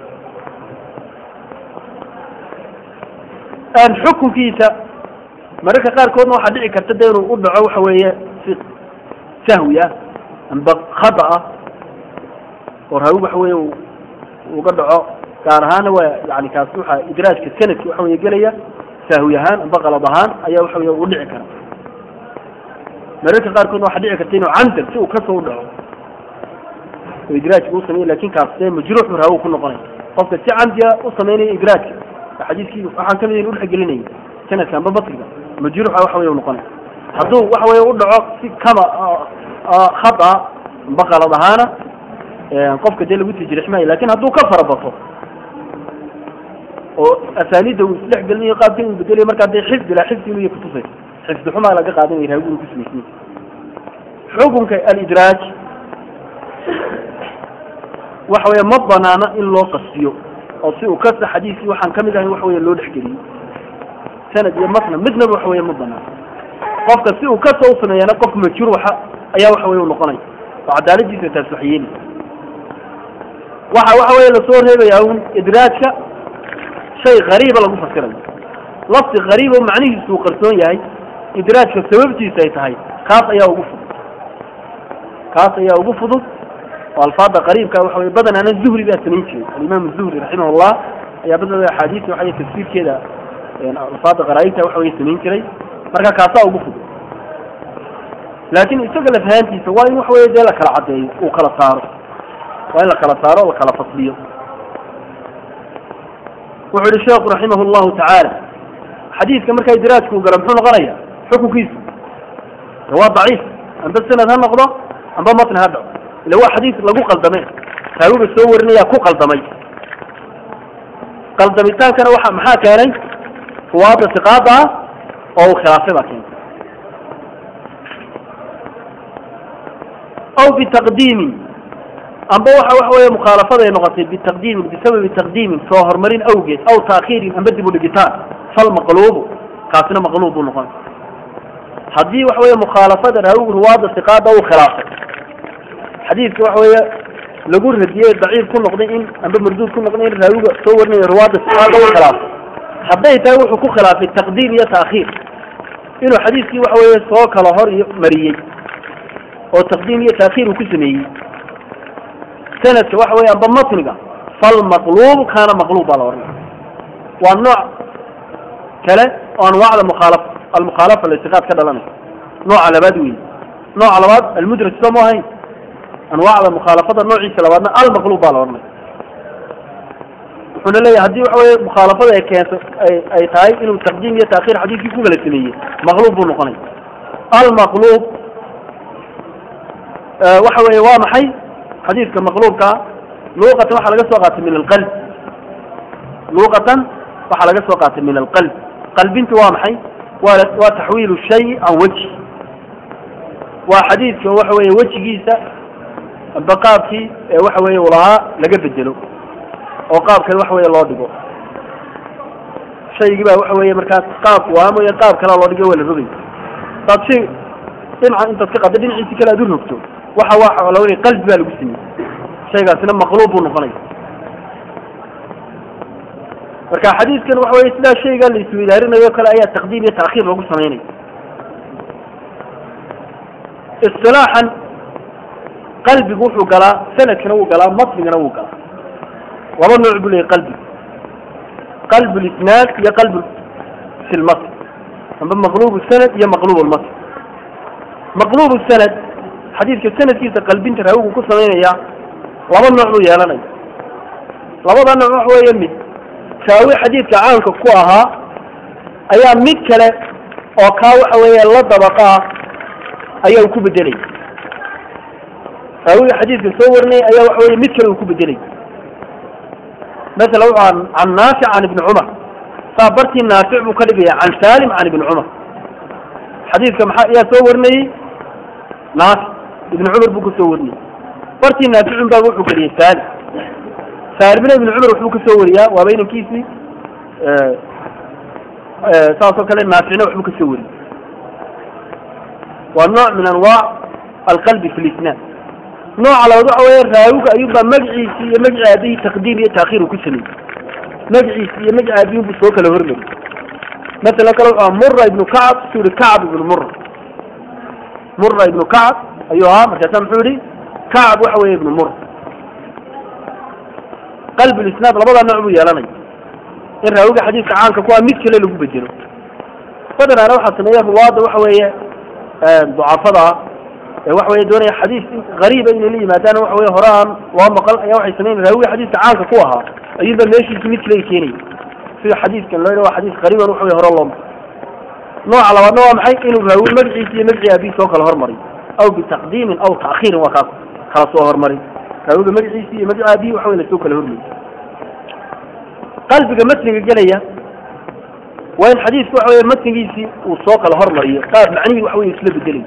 xukunkiisa mararka qaarkoodna waxaa dhici karta de inuu u dhaco waxa weeye si sahwi ah amba khada ah oo raawi waxa weye uga dhaco gaar ahaana waa yani kaas waxa idraajka sanadki waxa weye gelaya sahwi ahaan amba qalad ahaan ayaa waxa weye u dhici kara mararka qaarkoodna waxaa dhici karta inuu camdan si uu kasoo u dhaco oo idraajka u sameya lakin kaas dee majruux bu raawi ku noqonaya qofka si camdiya u sameynaya idraajka xadiiskii waxaan kamid in udhexgelinaya sanadka amba basriga majruuxa waxa weye u noqonaya hadduu waxa weye u dhaco si kama khada amba qalad ahaana qofka dee lagu tijrix maayo lakin hadduu ka farabato oo asaanida uu isdhex gelinayo qaabka inuu bedelayo markaa dee xifdi la xifdi inuu kutusay xifdi xumaa laga qaadanaya raawigu inuu kusamaysiin xukunka alidraaj waxa weye ma banaana in loo qasbiyo oo si uu kasta xadiiskii waxaan kamid ahayn waxa weye loo dhexgeliyo sanad iyo masna midnaba waxa weye ma banaana qofka si uu kasta u sameeyana qof majruuxa ayaa waxa weye u noqonaya oo cadaaladiisa taas wax yeeli waxa waxa weye lasoo reebaya un idraajka shay gariiba lagu fasirayo lafdi gariiba macnihiisu uu qarsoon yahay idraajka sababtiisa ay tahay kaas ayaa ugu fudud kaas ayaa ugu fudud oo alfaada qariibka waxa weye badanaana zuhri baa samayn jiray alimaam zuhri raximahullah ayaa badana axaadiista waxa tafsiirkeeda alfaada qaraa'ibta waxa weye samayn jiray marka kaasaa ugu fudud laakin isaga lafahaantiisa waa in waxa weye dee la kala caddeeyo uu kala saaro waa in la kala saaro la kala fasliyo wuxuu yihi sheekhu raximah llahu tacaala xadiidka markaa idraajka uu galo muxuu noqonaya xukunkiisu waa daciif amba sanad ha noqdo amba matn ha dhaco ila waa xadiis lagu qaldamay raawiga soo warinaya ku qaldamay qaldamitaankana waxa maxaa keenay ruwaada siqaada ah oo uu khilaafay baa keentay aw bitaqdiimin amba waxa waxa weeye mukhaalafada ay noqotay bitaqdiimin bisababi taqdiimin soo horumarin awgeed aw taakhiirin amba dib u dhigitaan fal maqluubu kaasina maqluub buu noqon haddii waxa weeye mukhaalafada raawigu ruwaada siqaada uu khilaafay xadiidka waxa weeye lagu radiyey daciif ku noqday in amba marduud ku noqday in raawiga soo warinayo ruwaada siqaada uu khilaafay hadday tahay wuxuu ku khilaafay taqdiim iyo taakhiir inuu xadiiskii waxa weeye soo kala hor iyo mariyey oo taqdiim iyo taakhiir uu ku sameeyey sanadka waxa weeye amba matniga falmaqluub kaana maqluub baa la oranaya waa nooc kale oo anwaacda mukhaalaf almukhaalafa litiqaad ka dhalanaysa nooca labaad wey nooca labaad almudraj soo ma ahayn anwaacda mukhaalafada noociisa labaadna almaqluub baa la oranaya wuxuuna leeyahay haddii waxa weye mukhaalafada ay keento ay ay tahay inuu taqdiim iyo taakhiir xadiiskii ku kala sameeyey maqluub buu noqonaya almaqluub waxa weeye waa maxay xadiidka maqluubkaa luuqatan waxaa laga soo qaatay min alqalb luuqatan waxaa laga soo qaatay min alqalb qalbintu waa maxay waa waa taxwiilu shay can wejhi waa xadiidka waxa weeye wejigiisa amba qaabkii ee waxa weeye uu lahaa laga bedelo oo qaab kale waxa weeye loo dhigo shaygii baa waxa weeye markaas qaabku waa mooye qaab kalea loo dhigo waa la rogay saad shay dhinaca intaad ka qadda dhinaciisi kale aad u rogto waxa waa la weli qalbi baa lagu sameeyey shaygaasina maqluub buu noqonaya marka xadiidkan waxa weye sidaa shaygaa la isweydaarinayo kale ayaa taqdiim iyo taakhiir lagu samaynaya isilaaxan qalbigu wuxuu galaa sanadkana wuu galaa matnigana wuu galaa laba nooc buu leeyahy qalbigu qalb lisnaad iyo qalb fi lmatn amba maqlub sanad iyo maqlub lmatn maqlub sanad xadiidka sanadkiisa qalbinta raawigu ku samaynaya laba nooc buu yeelanaya labada nooc waxa weeye mid raawi xadiidka caanka ku ahaa ayaa mid kale oo kaa waxa weeye la dabaqa ah ayaa uu ku bedelay raawiga xadiidka soo warinaya ayaa waxa weye mid kale uu ku bedelay masala wuxuu can naafic can ibni cumar saa bartii naafic buu ka dhigaya can salim can ibni cumar xadiidka maxaa ayaa soo warinayey naafic ibni cumar buu ka soo warinayey bartii naaficun baa wuxuu geliyey salim saalimna ibni cumar waxbuu ka soo wariyaa waaba inankiisii saasoo kale naaficna waxbuu ka soo wariyey waa nooc min anwaac alqalbi fi lisnaan nooca labaad waxa weeye raawiga ayuunbaa magaciisi iyo magaci aabihii taqdiim iyo taakhiir uu ku sameeyey magaciisi iyo magaci aabihii buu soo kala hormariyey masalan kale wuxuu mura ibnu kacab suu yihi kacab ibnu mura mura ibnu kacab ayuu ahaa markaasa muxuu yihi kacab waxa weeye ibnu mura qalbi lisnaad labadaa nooc buu yeelanaya in raawiga xadiidka caanka kuwaa mid kale lagu bedelo badanaana waxaa sameeya ruwaada waxa weeye ducafada ee waxa weye doonaya xadiis gariiba inay la yimaadaan waxa weye hore aan loo maqal ayaa waxay sameyn raawiga xadiiska caanka ku ahaa ayuunba meeshiisi mid kale keenaya sida xadiiskan loo waa xadiis qariiban waxa weye hore loo maqal nooca labaadna waa maxay inuu raawi magaciisa iyo magacii aabihi soo kala hormariy aw bitaqdiimin aw taakhiirin waa kaas kala soo hormarin raawiga magaciisi iyo magaci aabihi waxa weye lasoo kala hormariy qalbiga matniga gelaya waa in xadiisku waxa weye matnigiisii uu soo kala hormariyo qaab macnihii waxa weye isla bedelay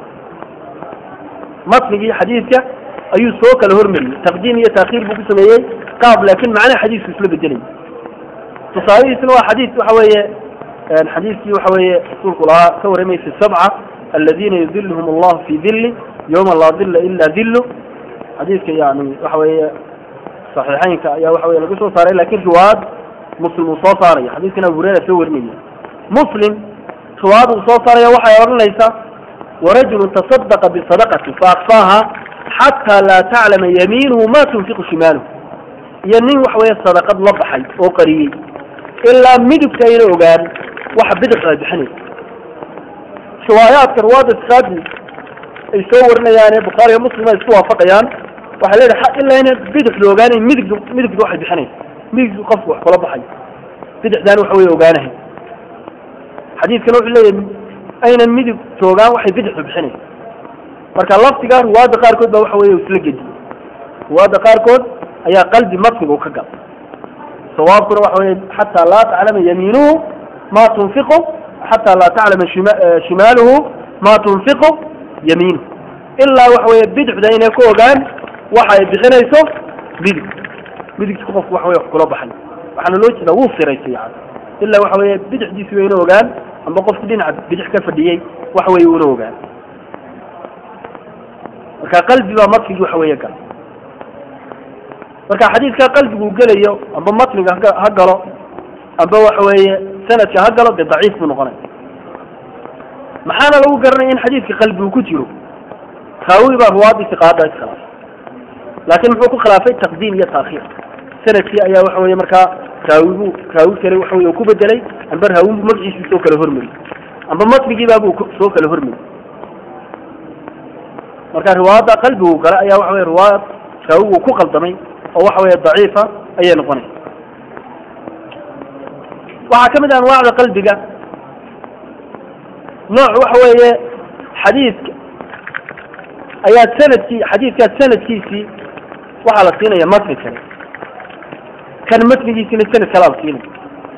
matnigii xadiidka ayuu soo kala hormariyey taqdiim iyo taakhiir buu ku sameeyey qaab laakin macnaha xadiisku isla bedelay tusaalihiisna waa xadiis waxa weeye xadiiskii waxa weeye rasuulku lahaa ka warramay fi sabca aladiina yudiluhum allahu fi dili yawma laa dila ila dilu xadiiska yani waxa weeye saxiixeynka ayaa waxa weye laga soo saaray lakin riwaayad muslim uu soo saaraya xadiiskan abu hureyra soo warinaya muslim riwaayad uu soo saaraya waxay odhanaysaa warajulu taصadaqa bisadaqati faakfaaha xataa laa taclama yamiinuhu ma tunfiqu shimaaluhu iyo nin waxa weeye sadaqad la baxay oo qariyey ilaa midigta ayna ogaan waxa bidixda ay bixinaysa riwaayaadka riwaayadda iskaadi ay soo warinayaane bukhaariga muslim ay isku waafaqayaan waxay leedahay ilaa ina bidixda ogaanayn midig midigda waxay bixinaysa midigdu qofku wax kula baxay bidixdaana waxa weye ogaanahay xadiidkana wuxuu leeyahay aynan midig toogaan waxay bidixdu bixinaysa marka laftiga riwaayadda qaarkood baa waxa weye isla gediyey riwaayadda qaarkood ayaa qalbi matniga u ka gal sawaabkuna waxa weye xataa laa taclama yamiinuhu ma tunfiqu xataa laa taclama shimaaluhu ma tunfiqu yamiinuhu ilaa waxa weye bidixda inay ku ogaan waxa ay bixinayso midig midigta qofku waxa weye wax kula baxay waxaana loo jeedaa wuu siraysay yani ilaa waxa weye bidixdiisi wayna ogaan amba qofki dhinaca bidix ka fadhiyey waxa weye una ogaan marka qalbi baa matnigi waxa weeye gal marka xadiidka qalbigu gelayo amba matniga ha galo amba waxa weeye sanadka ha galo dee daciif buu noqonaya maxaana lagu garanaya in xadiidka qalbigu ku jiro raawi baa ruwaadiisi qaada iskhilaaf laakin muxuu ku khilaafay taqdiim iyo taakhiir sanadkii ayaa waxa weye markaa raawibu raawi kale waxa weye ku bedelay amba raawinbu magaciisii soo kala hormariyey amba matnigiibaabuu soo kala hormariyey marka riwaayadda qalbigu gale ayaa waxa weye riwaayad raawigu ku qaldamay oo waxa weye daciifa ayay noqonaysa waxaa kamid ah anwaacda qalbiga nooc waxa weeye xadiidka ayaa sanadkii xadiidkaas sanadkiisii waxaa la siinaya matni kale kan matnigiisina sanad kalaa la siinaya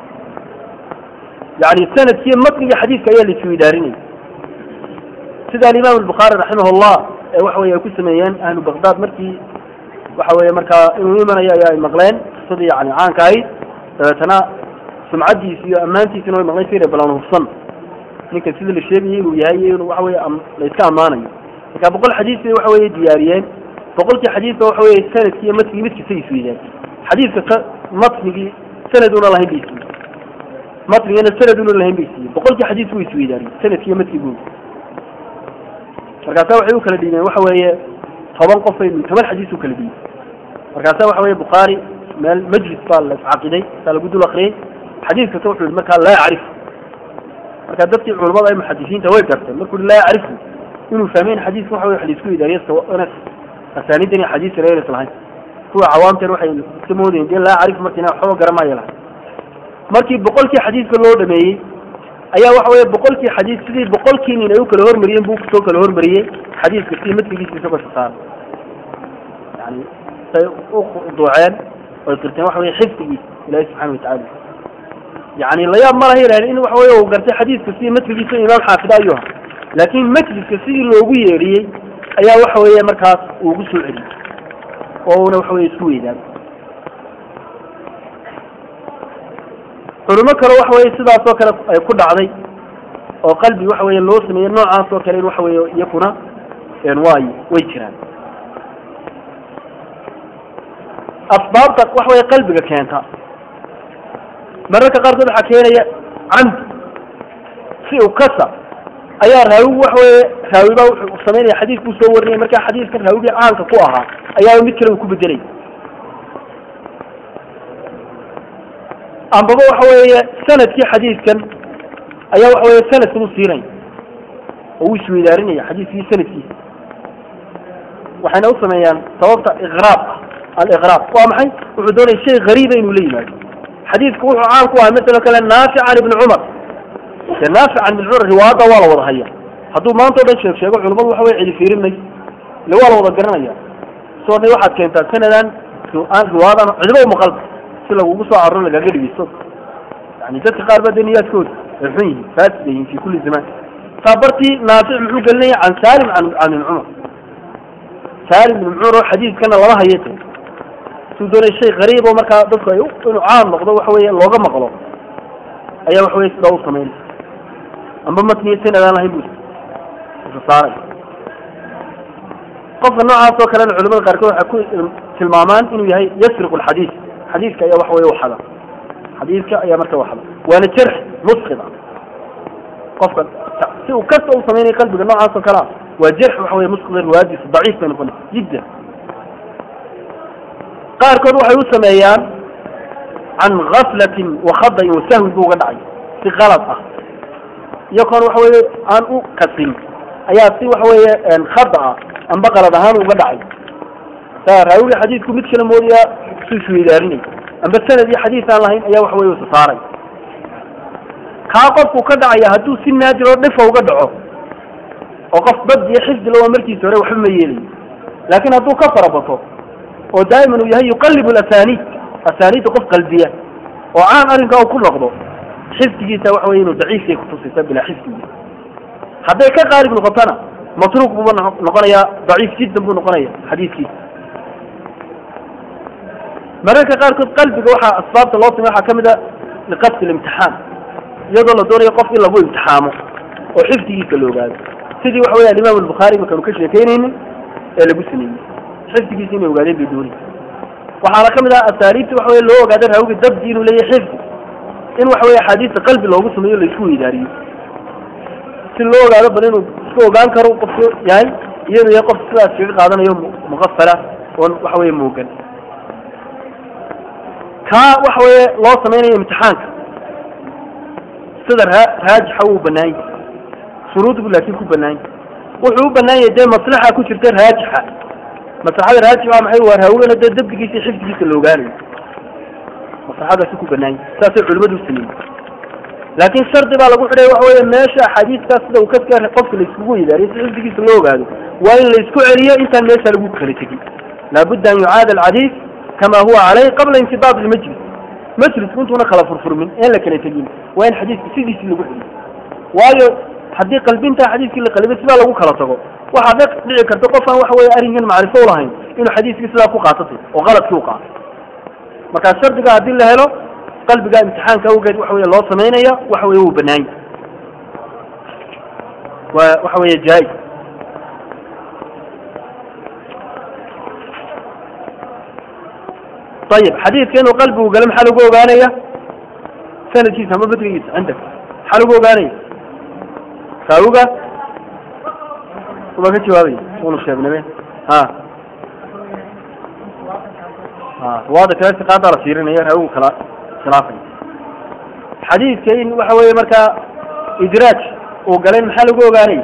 yani sanadkii matniga xadiidka ayaa laisku idaarinaya sida alimaam albukhaari raximah llah ee waxa weye ay ku sameeyeen ahlu baghdad markii waxa weye markaa inuu imanayo ayaa ay maqleen qisadii yani caanka ahayd dabeetana sumcadiisi iyo ammaantiisina way maqleen sire balan hufsan ninkan sida la sheegayay inuu yahay iyo inuu waxa weye la iska ammaanayo marka boqol xadiis bay waxa weye diyaariyeen boqolkii xadiisba waxa weye sanadkii iyo matnigii mid kasta isweydaan xadiidka ka matnigii sanad una lahayn bay siiyey matnigana sanad una lahayn bay siiyey boqolkii xadiis buu isweydaariyey sanadkii iyo matnigu markaasa waxay u kala dhiibeen waxa weeye toban qof bay toban xadiis u kala dhiibeen markaasa waxa weye bukhaari meel majlis baa la iscaqiday saa lagu dul akriyey xadiis kasta wuxuu yihi markaa laa yacrif marka dadkii culamada ay muxadisiinta way garteen markuu laa yacrifu inuu fahmeyn xadiiska waxa weye wax laisku idaariyo asaanidan iyo xadiis reeres lahayn kuwa cawaamteen waxay iska moodayeen dee laa yacrif markiina waxba garamaya lahay markii boqolkii xadiiska loo dhameeyey ayaa waxa weye boqolkii xadiis sidii boqolkii nin ay u kala hormariyeen buu kusoo kala hormariyey xadiiska si matnigiisa isagoo sasaara yani say u duuceen oy qirteen waxa weye xifdigiisa ilahi subxana watacaala yani layaab ma laha yidhahdeen in waxa weye uu gartay xadiiska sidii matnigiisa imaam xaafida ayuu ha laakin majliska sidii loogu yeedhiyey ayaa waxa weeye markaas uu ugu soo celiyey oo una waxa weye isku weydaan culimo kale waxa weye sidaas oo kale ay ku dhacday oo qalbi waxa weye loo sameeyey noocaas oo kale in waxa weye iyakuna waay way jiraan asbaabta waxa weye qalbiga keenta mararka qaarkood waxaa keenaya camd si u kasa ayaa raawigu waxa weye raawiba wuxuu samaynaya xadiis buu soo warinaya markaa xadiiskan raawigii caanka ku ahaa ayaa mid kale uu ku bedelay ambaba waxa weeye sanadkii xadiiskan ayaa waxa weye sanadkan u siinaya oo uu isweydaarinaya xadiiskii sanadkiisa waxayna u sameeyaan sababta iqraab ah aliqraab waa maxay wuxuu doonaya shay gariiba inuu la yimaado xadiisku wuxuu caan ku ahay masaloo kale naafic can ibni cumar dee naafic can ibni cumar riwaayadda waa la wada haya hadduu maanta o dhan sheeg sheego culimadu waxa weye cidi fiirin mayso ile waa la wada garanaya soo waxaad keentaa sanadan aan riwaayadan cidiba umaqalba si lagugu soo caruro lagaga dhigeysto yani dadka qaar ba dee niyaadkooda ay xun yihiin faasid yihiin fi kulli zaman taabartii naafic muxuu gelinaya can salim can can ibn cumar salim ibn cumar oo xadiiskana lama haye te suu doonay shay qariib oo markaa dadku ay inuu caan noqdo waxa weye looga maqlo ayaa waxa weye sidaa u samaynay amba matniya sanad aan lahayn bu saaray qofka noocaas oo kalena culimada qaarkood waxay ku tilmaamaan inuu yahay yasriqu alxadiis xadiiska ayaa waxa weye waxada xadiiska ayaa marka waxada waana jarx musqid ah qofka si uu kasta u samaynaya qalbiga noocaas oo kale ah waa jarx waxa weye musqida riwaayadiisa daciif bay noqonaysa jiddan qaarkood waxay u sameeyaan can gaflatin wakhadain wasahwin buu uga dhacay si kalad ah iyakoon waxa weye aan u kasin ayaa si waxa weeye khada ah amba qalad ahaan uga dhacay saa raawiga xadiidku mid kala moodaya su isweydaarinay amba sanad iyo xadiis aan lahayn ayaa waxa weye usasaaray kaa qofku ka dhacaya hadduu si naadir oo dhifa uga dhaco oo qof bad iyo xifdi la waa markiisa hore waxba ma yeelayo laakiin hadduu ka farabato oo daa'iman uu yahay yuqallibu alasaniid asaaniidda qof qalbiya oo caan arrinkaa uu ku noqdo xifdigiisa waxa weye inuu daciifkay kutusaysa bilaa xifdigiisa hadday ka qaalib noqotona matruuk buuba noqonayaa daciif jiddan buu noqonaya xadiidkiisa mararka qaarkood qalbiga waxaa asbaabta loo samey waxaa kamid a liqasdi limtixaan iyadoo la doonayo qof in lagu imtixaamo oo xifdigiisa la ogaado sidii waxa weya alimaam albukhaari markaanu ka sheekeynaynin ee lagu sameeyey xifdigiisa inay ogaadeen bay doonay waxaana kamid ah asaariibta waxa wey loo ogaada raawiga dabdi inuu leeyahay xifdi in waxa weye axaadiista qalbi loogu sameeyo laisku weydaariyo si loo ogaado bal inuu isku ogaan karo qofku yahay iyadu yahay qof sidaas kaga qaadanayo muqafala oon waxa weye moogan kaa waxa weye loo samaynayo imtixaanka sida raa raajixa wuu banaan yahay shuruud bu laakin ku banaan yahay wuxuu u banaan yahay dee maslaxa ku jirta raajixa maslaxada raajix waa maxay waa raawigana dee dabdigiisa iyo xifdigiisa la ogaanayo maslaxadaasi ku banaan yahay saasay culimadu u sameeyey laakin shardi baa lagu xidhay waxa weye meesha axaadiistaas sida uu kaska qofka laiskugu yidaariyo si xifdigiisa loo ogaado waa in laisku celiyo intaan meesha lagu kala tegin laabudda an yucaada alxadiis kama huwa caleyh qabla intidaad ilmajlis majlisku intuuna kala furfurmin een la kala tegin waa in xadiiska sidiisii lagu celiyo waayo haddii qalbintaa xadiiskii la qalibay sidaa lagu kala tago waxaa dhex dhici karta qof aan waxa weye arrinkan macrifo ulahayn inuu xadiiskii sidaa ku qaatatay oo qaladkii u qaatay markaa shardiga haddii la helo qalbiga imtixaanka awgeed waxa weye loo samaynaya waxa weye wuu banaanya waa waxa weye jaa-is ayib xadiidka inuu qalbigu galo maxaa lagu ogaanaya sanadkiisa ama badrigiisa cindak maxaa lagu ogaanaya raawiga uma ka jawaabaya unu sheegname ha ha waada kale siqaadaa la fiirinaya raawigu kala khilaafaya xadiidka in waxa weye markaa idraaj uu galay maxaa lagu ogaanaya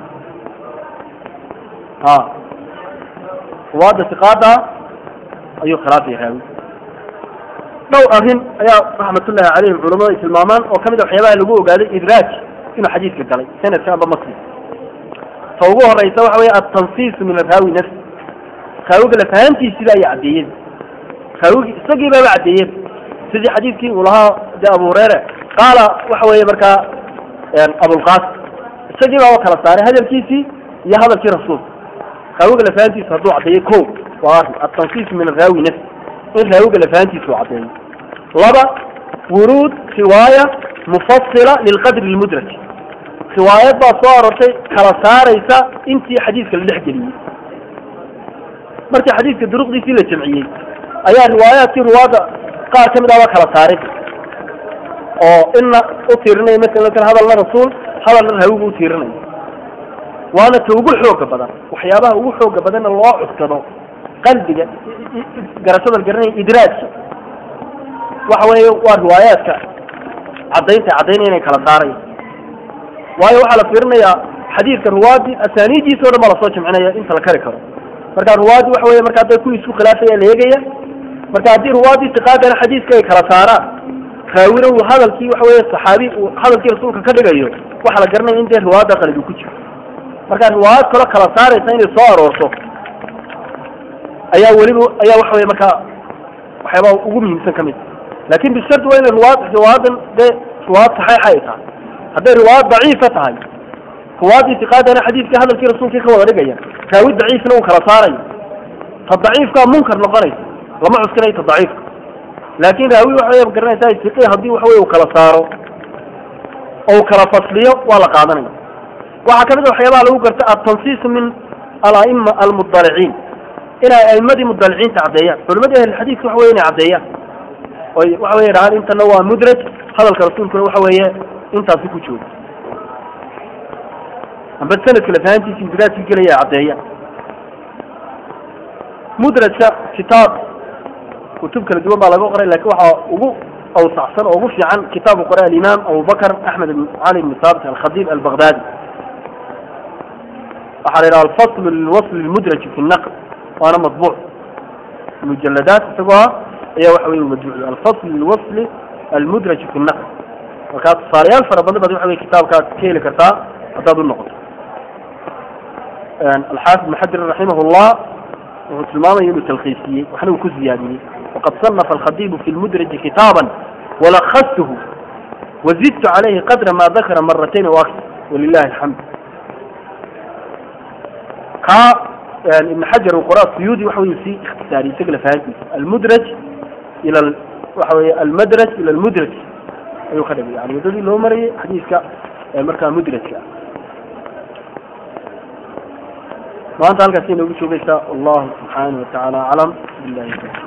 ha waada siqaada ayuu khilaafaya raawi dhowr arrin ayaa raxmatullahi calayhim culamadu ay tilmaamaan oo kamid a waxyaabaha lagu ogaaday idraaj inuu xadiidka galay sanadka amba masli ta ugu horeysa waxa weye altansiisu min araawi nafsi raawiga lafahantiisida ayay caddeeyeen raawigi isagii baaba caddeeyeen sidii xadiidkii uu lahaa de abu hureyre qaala waxa weeye markaa abulqaasim isagii baaba kala saaray hadalkiisii iyo hadalkii rasuulka raawiga lafahantiisa hadduu caddeeyo ko waa arrin altansiisu min araawi nafsi in raawiga lafahantiisa uu caddeeyo laba wuruud riwaaya mufasila lilqadri lmudraj riwaayad baa soo arortay kala saaraysa intii xadiidka la dhex geliyey markii xadiidka duruqdiisii la jamciyey ayaa riwaayaadkii ruwaadda qaar ka mid ah baa kala saaray oo ina u tiirinaya masalan hadalna rasuul hadalna raawigu u tiirinayo waana ta ugu xooga badan waxyaabaha ugu xooga badanna loo cuskado qalbiga garashada la garanaya idraajka waxa weeye waa riwaayaadka caddaynta caddaynaya inay kala saaraya waayo waxaa la fiirinayaa xadiidka ruwaadi asaaniidiisa o dhan baa lasoo jamcinaya inta la kari karo marka ruwaadi waxa weye marka hadday kuwii isku khilaafaya la eegaya marka haddii ruwaadii tiqaadana xadiiska ay kala saaraan raawina uu hadalkii waxa weye saxaabi uu hadalkii rasuulka ka dhigayo waxaa la garanaya in dee riwaayadda qalbi ku jiro marka riwaayad kaloo kala saaraysa inay soo aroorto ayaa weliba ayaa waxa weye markaa waxyaabaha ugu muhiimsan ka mid laakin bishardi waa inay riwaayad riwaayadan dee riwaayad saxiixa ay tahay hadday riwaayad daciifa tahay riwaayadii tiqaadana xadiidkii hadalkii rasuulkii ka wada dhigaya raawi daciifna uu kala saarayo ta daciifkaa munkar noqonaysa lama cuskinayo ta daciifka laakin raawi waxa garanaysaa tiqi haddii waxa weye uu kala saaro oo uu kala fasliyo waa la qaadanaya waxaa kamid a waxyaabaha lagu garta altansiisu min alaima almudaliciin inay aimadii mudaliciinta caddeeyaan culimadii ahlilxadiidka waxa weye inay caddeeyaan oy waxa weye dhahaan intana waa mudraj hadalka rasuulkuna waxa weeye intaasi ku jooga amba sanadka lafahantiisa indiraaskii gelaya caddeeya mudrajka kitaab kutub kala duwan baa laga qoray lakin waxaa ugu awsacsan oo ugu fiican kitaabu qoray alimaam abubakr axmed ibn cali ibn saabit alkhadib albaghdadi waxaa la yidhaha alfasl lilwasl lmudraj fi naql waana matbuuc mujaladaat isagoo ah ayaa waxa wey madbuuc alfasl lilwasl almudraj fi naql markaa tusaalayaal fara badan baad waxa wey kitaabkaad ka heli kartaa haddaad u noqoto alxaafid ibn xajar raximah llah wuxuu tilmaamaya inuu talkhiisiyey waxna uu ku ziyaadiyey waqad صنف الخطيب في المدرج كتابا ولخصته وزدت عليه قدر ما ذكر مرتين واكثر ولله الحمد كا يعني ابن حجر وقراء السيودي وحوي في اختصاري سجل فهذه المدرج الى ال... وحوي المدرج الى المدرج ايوه خدم يعني يدل له مري حديث كا مركا مدرج كا ما انت هلكا سينا وجه الله سبحانه وتعالى علم بالله